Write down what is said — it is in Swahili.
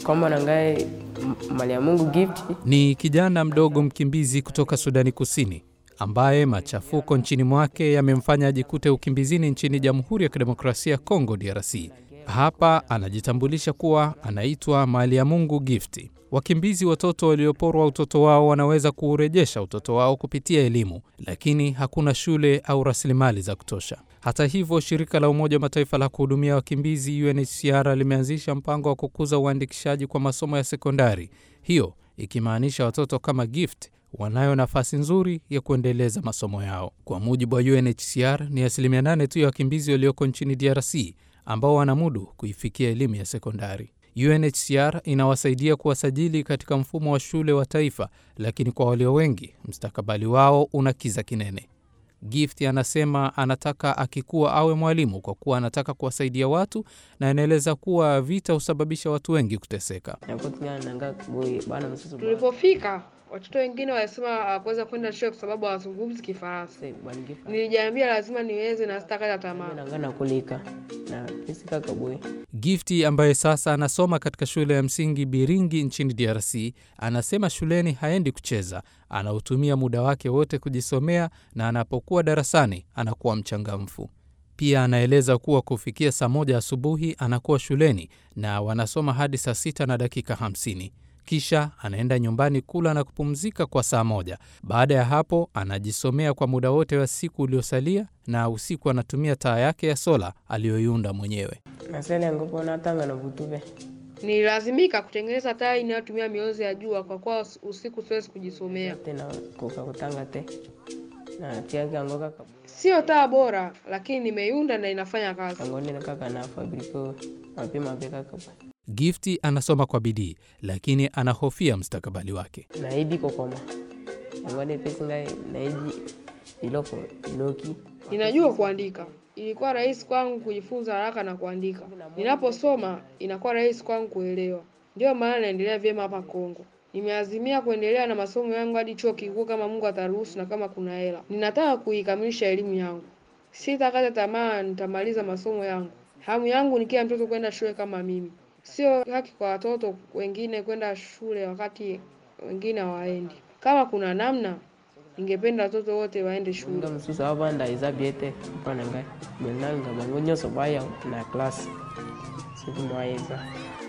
kombo na ngai mali ya Mungu gift Ni kijana mdogo mkimbizi kutoka Sudani Kusini ambaye machafuko nchini mwake yamemfanya ajikute ukimbizini nchini Jamhuri ya Kidemokrasia ya Kongo DRC. Hapa anajitambulisha kuwa anaitwa Mali ya Mungu Gift. Wakimbizi watoto walioporwa utoto wao wanaweza kuurejesha utoto wao kupitia elimu, lakini hakuna shule au rasilimali za kutosha. Hata hivyo, shirika la Umoja wa Mataifa la kuhudumia wakimbizi UNHCR limeanzisha mpango wa kukuza uandikishaji kwa masomo ya sekondari, hiyo ikimaanisha watoto kama Gift wanayo nafasi nzuri ya kuendeleza masomo yao. Kwa mujibu wa UNHCR, ni asilimia nane tu ya wakimbizi walioko nchini DRC ambao wanamudu kuifikia elimu ya sekondari. UNHCR inawasaidia kuwasajili katika mfumo wa shule wa taifa, lakini kwa walio wengi mstakabali wao una kiza kinene. Gift anasema anataka akikuwa awe mwalimu kwa kuwa anataka kuwasaidia watu, na anaeleza kuwa vita husababisha watu wengi kuteseka. nakutigana nanga boy bana msusu Tulipofika watoto wengine walisema hawakuweza kwenda shule kwa sababu hawazungumzi Kifaransa. bwana gift Nilijiambia lazima niweze na sitakata tamaa. nanga nakulika na pesi kaka boy Gifti ambaye sasa anasoma katika shule ya msingi Biringi nchini DRC anasema shuleni haendi kucheza, anautumia muda wake wote kujisomea na anapokuwa darasani anakuwa mchangamfu. Pia anaeleza kuwa kufikia saa moja asubuhi anakuwa shuleni na wanasoma hadi saa sita na dakika hamsini. Kisha anaenda nyumbani kula na kupumzika kwa saa moja. Baada ya hapo anajisomea kwa muda wote wa siku uliosalia, na usiku anatumia taa yake ya sola aliyoiunda mwenyewe. nasele ngopo natanga na vutuve Nililazimika kutengeneza taa inayotumia mionzi ya jua kwa kuwa usiku siwezi kujisomea. tena koka kutanga te na tiaga ngo kaka Sio taa bora, lakini nimeiunda na inafanya kazi. kangoni na kaka na fabriko mapema pe kaka bwana Gifti anasoma kwa bidii, lakini anahofia mustakabali wake. naidi kokoma ngone pesi ngai naiji iloko iloki Ninajua kuandika. Ilikuwa rahisi kwangu kujifunza haraka na kuandika. Ninaposoma inakuwa rahisi kwangu kuelewa. Ndiyo maana naendelea vyema hapa Kongo. Nimeazimia kuendelea na masomo yangu hadi chuo kikuu kama Mungu ataruhusu na kama kuna hela. Ninataka kuikamilisha elimu yangu. Sitakata tamaa, nitamaliza masomo yangu. Hamu yangu ni kila mtoto kwenda shule kama mimi. Sio haki kwa watoto wengine kwenda shule wakati wengine hawaendi. Kama kuna namna, ningependa watoto wote waende shule. nga mosusu avanda eza bie te mpo na ngai menanga bango nyonso baya na klase soki mwa eza